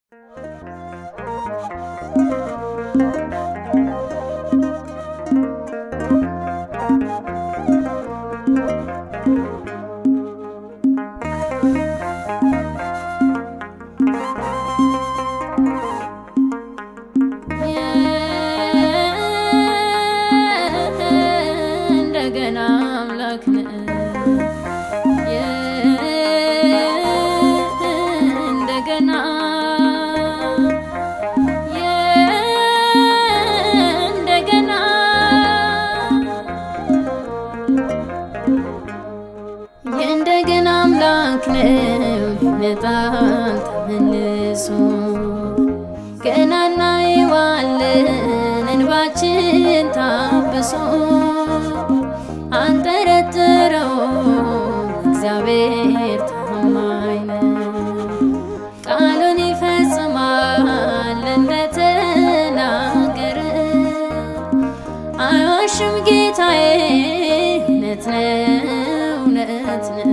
እንደገና አምላክ ነህ እንደገና እንደገና የእንደገና አምላክ ነው ይመጣል ተመልሶ ገና እናየዋለን እንባችን ታብሶ አንጠረጥረው እግዚአብሔር ታማኝ ነው ቃሉን ይፈጽማል እንደተናገረ አይዋሽም ጌታዬ እውነት ነው እውነት ነው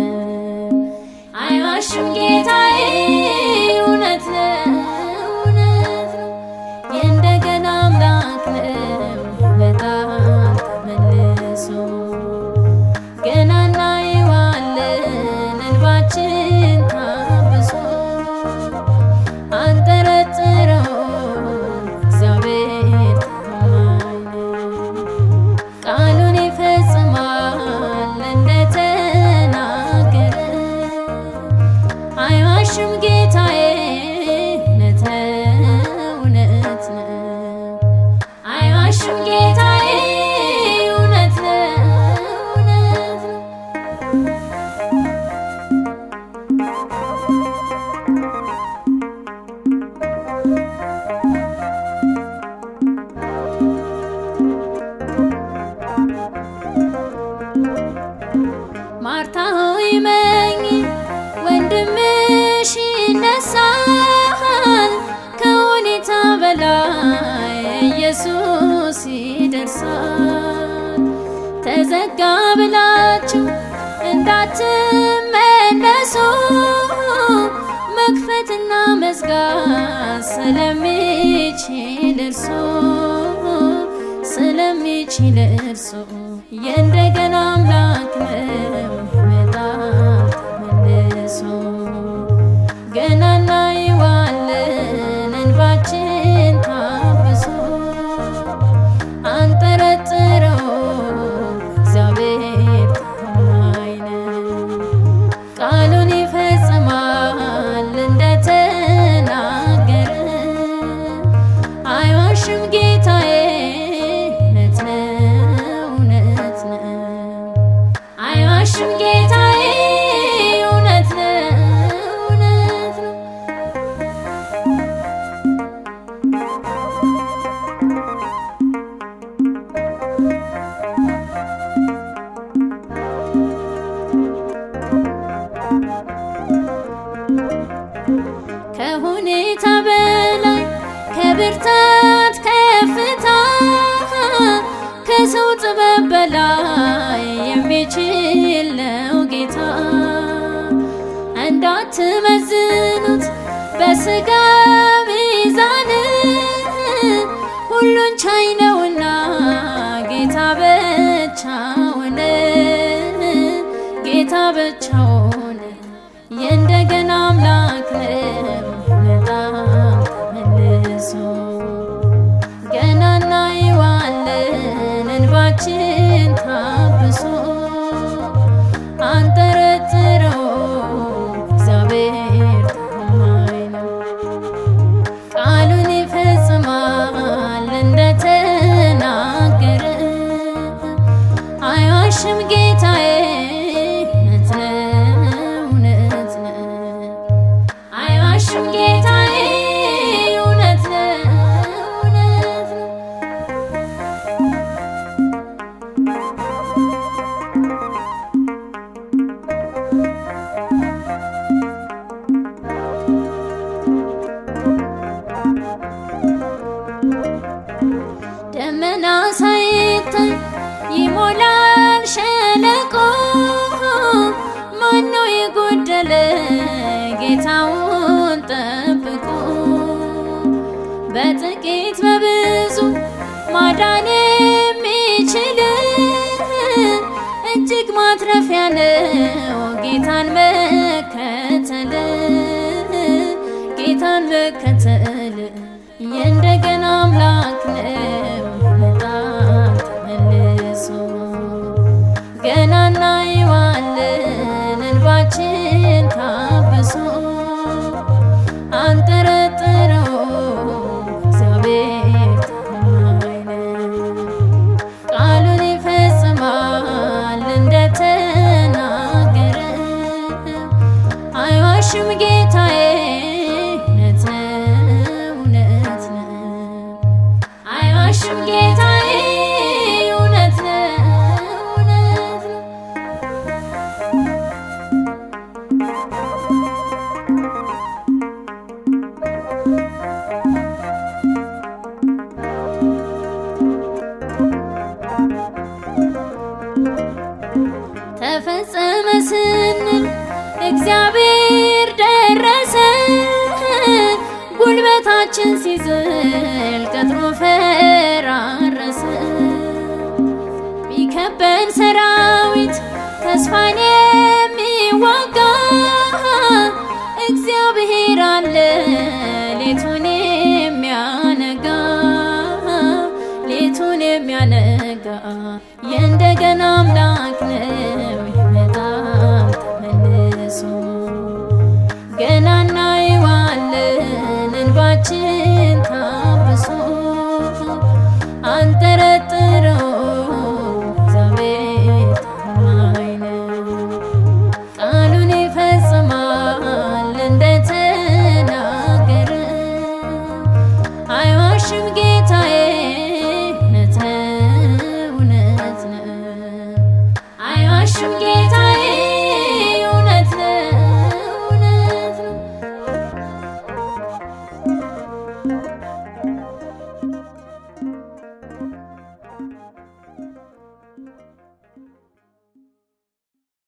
አይዋሽም ጌታዬ እውነት ነው እውነት ነው የእንደገና አምላክ ነው በጣም ተመልሶ ገና እናየዋለን እንባችን ታብሶ አንጠረጥረው እግዚአብሔር ታማኝ ነው ቃሉን ይፈጽማል እንደተናገረ አይዋሽም ጌታዬ እውነት ነው እውነት ነው አይዋሽም ጌታዬ እውነት ነው እውነት ነው ማርታ ሆይ መኝ ወንድምሽ ይነሳል ከሁኔታ በላይ ኢየሱስ ይደርሳል ተዘጋ ብላችሁ እንዳትመለሱ መክፈትና መዝጋት ስለሚችል እርሱ ስለሚችል እርሱ የእንደገና አምላክ ነው በጣም ተመልሶ ገና እናየዋለን እንባችን ታብሶ አንጠረጥረው እግዚአብሔር ታማኝ ነው ቃሉን ይፈጽማል እንደተናገረ አይዋሽም ጌታዬ እውነት ነው እውነት ነው አይዋሽም ጌታዬ እውነት ነው እውነት ነው ከሁኔታ በላይ ከብርታት ከፍታ ከሰው ጥበብ በላይ የሚችል ነው ጌታ እንዳትመዝኑት በስጋ ሚዛን ሁሉን ቻይ ነውና ጌታ ብቻውን ጌታ ብቻውን የእንደገና አምላክ ነው በጣም ተመልሶ ገና እናየዋለን እንባችን ታብሶ አንጠረጥረው እግዚአብሔር ታማኝ ነው ቃሉን ይፈጽማል እንደተናገረ በጥቂት በብዙ ማዳን የሚችል እጅግ ማትረፊያ ነው ጌታን መከተል ጌታን መከተል የእንደገና አምላክ ነው በጣም ተመልሶ ገና እናየዋለን እንባችን ታብሶ አንጠረጥረው እግዚአብሔር ታማኝ ነው። ቃሉን ይፈጽማል እንደተናገረ አይዋሽም ጌታዬ እውነት ነው እውነት ነው አይዋሽም ጌታዬ እውነት ነው እውነት ነው ተፈጸመ ስንል እግዚአብሔር ደረሰ። ጉልበታችን ሲዝል ቀጥሮ ፈራረሰ። ቢከበን ሰራዊት ተስፋን የሚዋጋ እግዚአብሔር አለ ሌቱን የሚያነጋ ሌቱን የሚያነጋ የእንደገና አምላክ ነው በጣም ተመልሶ ገና እናየዋለን እንባችን ታብሶ